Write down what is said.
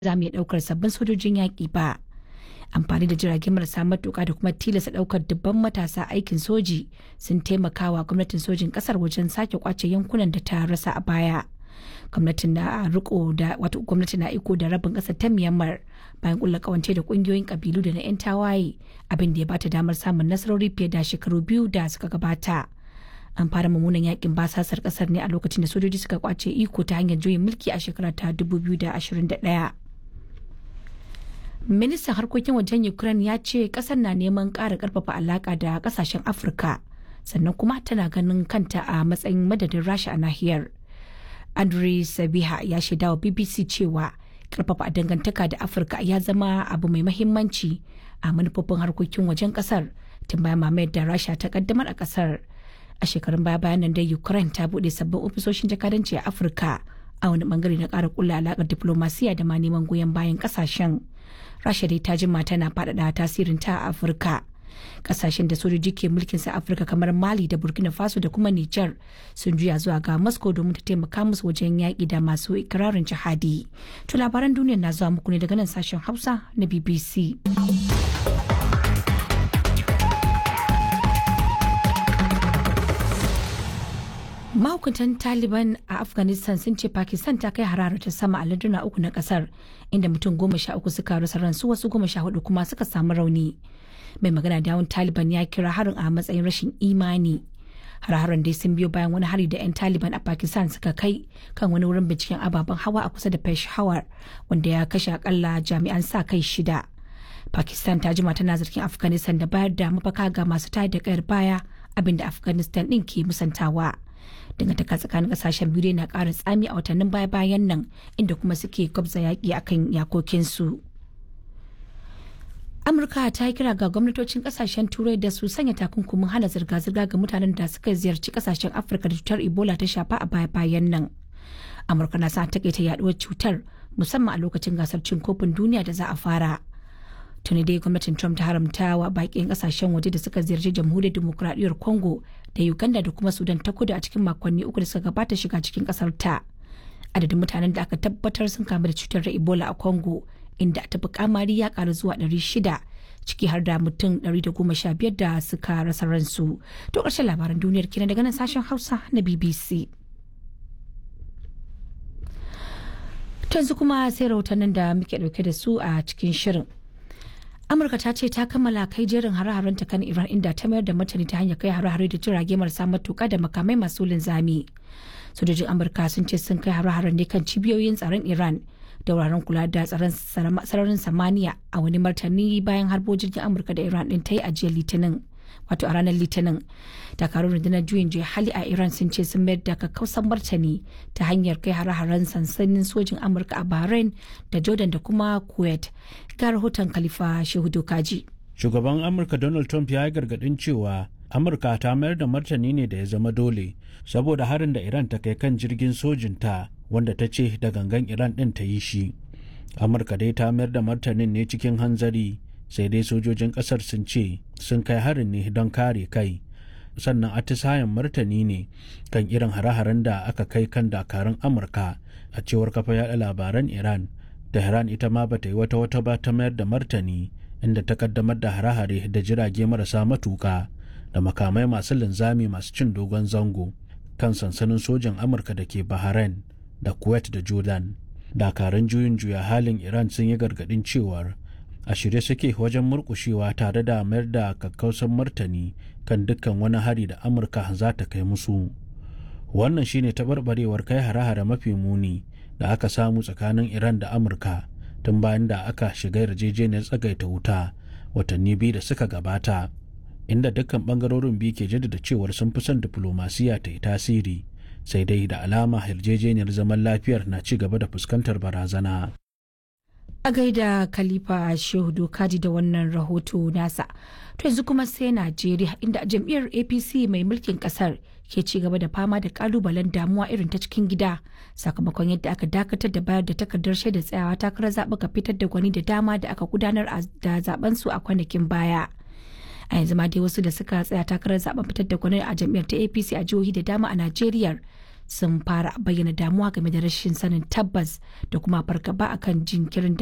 za mu iya ɗaukar sabbin sojojin yaƙi ba. Amfani da jiragen marasa matuƙa da kuma tilasta ɗaukar dubban matasa aikin soji sun taimakawa gwamnatin sojin ƙasar wajen sake kwace yankunan da ta rasa a baya. Gwamnatin na riko da wato gwamnati na iko da rabin ƙasar ta Myanmar bayan kulla kawance da ƙungiyoyin ƙabilu da na 'yan tawaye abin da ya bata damar samun nasarori fiye da shekaru biyu da suka gabata. an fara mummunan yakin basasar kasar ne a lokacin da sojoji suka kwace iko ta hanyar juyin mulki a shekara ta 2021 ministan harkokin wajen ukraine ya ce kasar na neman ƙara ƙarfafa alaƙa da ƙasashen afirka sannan kuma tana ganin kanta a matsayin madadin rasha a nahiyar andrei sabiha ya shaida wa bbc cewa ƙarfafa dangantaka da afirka ya zama abu mai mahimmanci a manufofin harkokin wajen kasar tun bayan mamayar da rasha ta kaddamar a kasar a shekarun baya bayan nan dai ukraine ta bude sabbin ofisoshin jakadanci a afirka a wani bangare na kara kulla alakar diplomasiya da ma neman goyon bayan kasashen rasha dai ta jima tana faɗaɗa tasirin ta a afirka kasashen da sojoji ke mulkin sa afirka kamar mali da burkina faso da kuma niger sun juya zuwa ga moscow domin ta taimaka musu wajen yaƙi da masu ikirarin jihadi to labaran duniya na zuwa muku ne daga nan sashen hausa na bbc mahukuntan taliban a afghanistan sun ce pakistan ta kai hararar ta sama a larduna uku na kasar inda mutum goma sha uku suka rasa ransu wasu goma sha hudu kuma suka samu rauni mai magana da yawun taliban ya kira harin a matsayin rashin imani har-haren dai sun biyo bayan wani hari da 'yan taliban a pakistan suka kai kan wani wurin binciken ababen hawa a kusa da peshawar wanda ya kashe akalla jami'an sa kai shida pakistan ta jima tana zargin afghanistan da bayar da mafaka ga masu tayar da kayar baya abinda afghanistan din ke musantawa dangantaka tsakanin kasashen biyu na ƙara tsami a watannin baya-bayan nan inda kuma suke gwabza yaƙi akan yakokinsu. amurka ta yi kira ga gwamnatocin kasashen turai da su sanya takunkumin hana zirga-zirga ga mutanen da suka ziyarci kasashen afirka da cutar ebola ta shafa a baya-bayan nan amurka na sa takaita yaduwar cutar musamman a lokacin gasar cin kofin duniya da za a fara tuni dai gwamnatin trump ta haramta wa bakin kasashen waje da suka ziyarci jamhuriyar demokuraɗiyyar congo da uganda da kuma sudan ta kudu a cikin makonni uku da suka gabata shiga cikin kasar ta adadin mutanen da aka tabbatar sun kamu da cutar ebola a congo inda ta fi kamari ya karu zuwa 600 ciki har da mutum 115 da suka rasa ransu to ƙarshen labaran duniyar kenan daga nan sashen hausa na bbc yanzu kuma sai rahotannin da muke dauke da su a cikin shirin amurka ta ce ta kammala kai jerin hare-haren ta kan iran inda ta mayar da martani ta hanyar kai hare-hare da jirage marasa matuka da makamai masu linzami sojojin amurka sun ce sun kai hare-haren ne kan cibiyoyin tsaron iran da wuraren kula da tsaron sararin samaniya a wani martani bayan harbo jirgin amurka da iran din ta yi a jiya litinin wato a ranar litinin dakarun rundunar juyin juya hali a iran sun ce sun mayar da kakkausan martani ta hanyar kai hare-haren sansanin sojin amurka a bahrain da jordan da kuma kuwait ga rahoton khalifa shehu dokaji shugaban amurka donald trump ya yi gargadin cewa amurka ta mayar da martani ne da ya zama dole saboda harin da iran ta kai kan jirgin sojinta wanda ta ce da gangan iran ɗin ta yi shi amurka dai ta mayar da martanin ne cikin hanzari sai dai sojojin ƙasar sun ce sun kai harin ne don kare kai sannan atisayen martani ne kan irin hare-haren da aka kai kan dakarun amurka a cewar kafa yada labaran iran tehran ita ma bata yi wata wata ba ta mayar da martani inda ta kaddamar da hare-hare da jirage marasa matuka da makamai masu linzami masu cin dogon zango kan sansanin sojan amurka da ke bahrain da kuwait da jordan dakarun juyin juya halin iran sun yi gargadin cewar a shirye suke wajen murkushewa tare da mayar da kakkausan martani kan dukkan wani hari da amurka za ta kai musu wannan shine taɓarɓarewar kai hare-hare mafi muni da aka samu tsakanin iran da amurka tun bayan da aka shiga yarjejeniyar tsagaita wuta watanni biyu da suka gabata inda dukkan bangarorin biyu ke jaddada cewar sun fi son diflomasiya ta yi tasiri sai dai da alama yarjejeniyar zaman lafiyar na ci gaba da fuskantar barazana. A gaida Khalifa Shehu Dokaji da wannan rahoto nasa. To yanzu kuma sai Najeriya inda jam'iyyar APC mai mulkin kasar ke ci gaba da fama da kalubalen damuwa irin ta cikin gida sakamakon yadda aka dakatar da bayar da takardar shaidar tsayawa takarar zaɓuka fitar da gwani da dama da aka gudanar da zaben su a kwanakin baya. a yanzu ma dai wasu da suka tsaya takarar zaben fitar da gwani a jam'iyyar ta apc a jihohi da dama a najeriya sun fara bayyana damuwa game da rashin sanin tabbas da kuma fargaba akan jinkirin da